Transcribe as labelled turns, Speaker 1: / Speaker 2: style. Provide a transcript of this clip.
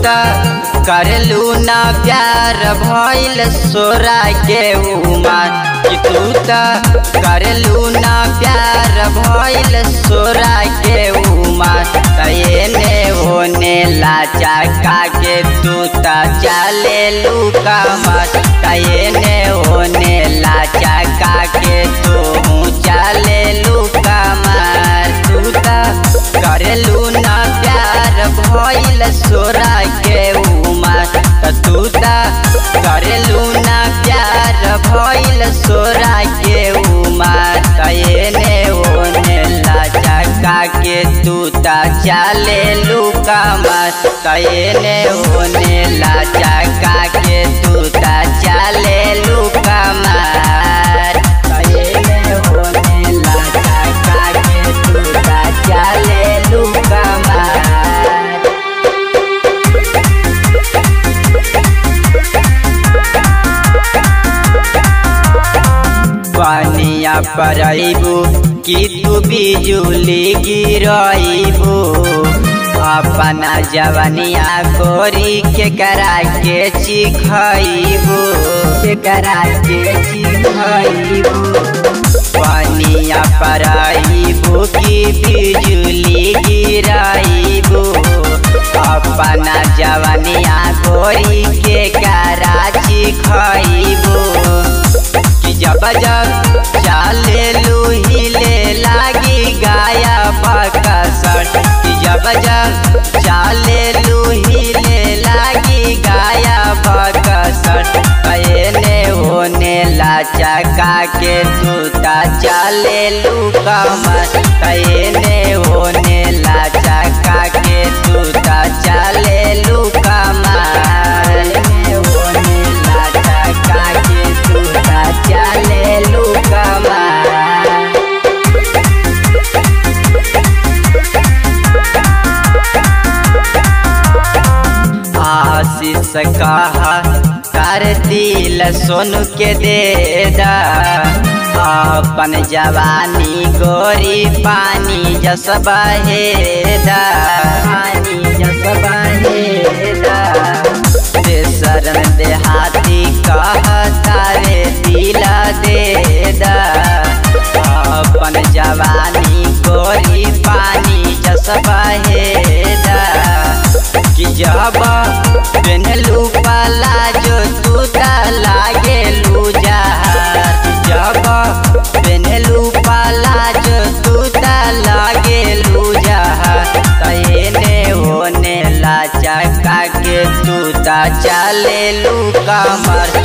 Speaker 1: त करलू ना प्यार भइल सोरा के उमर कि तू त करलू ना प्यार भइल सोरा के उमर त एने ओने लाचा का के तू त चले लू कमर त एने ओने लाचा का के तू चले लू कमर तू त करलू ना प्यार भइल सोरा के उमर त तू त करलू ना प्यार भइल सोरा के उमर त एने ओने लाचा का के तू त चले लू कमर त एने ओने लाचा का के तू त चले लू कमर त एने ओने लाचा का के तू त चले लू कमर पानिया परबू कि तू बिजुली गिरबू अपना जवनिया गोरी के करा के चिखबू के करा के चिखबू पानिया परबू कि बिजुली गिरबू अपना जवनिया गोरी के करा चिखबू कि जब जब चाले लूहिले लागी गाया बकसर कि जब जब चाले लूहिले लागी गाया बकसर कयने होने लाचा का के तूता चाले लू कमर कयने होने लाचा का के तूता चाले लू कमर होने लाचा का के तूता चाले लू कमर आशीष कहा कर दिल सोनू के दे दा अपन जवानी गोरी पानी जस बहेदा पानी जस बहेदा शरण देहाती कहता रे दिल दे दा अपन जवानी गोरी पानी जस बहेदा कि जब पेनलू पाला जो तू लागे लू जहर जब पेनलू पाला जो तू लागे लू जहर तने होने लाचा का के तू चले लू कमर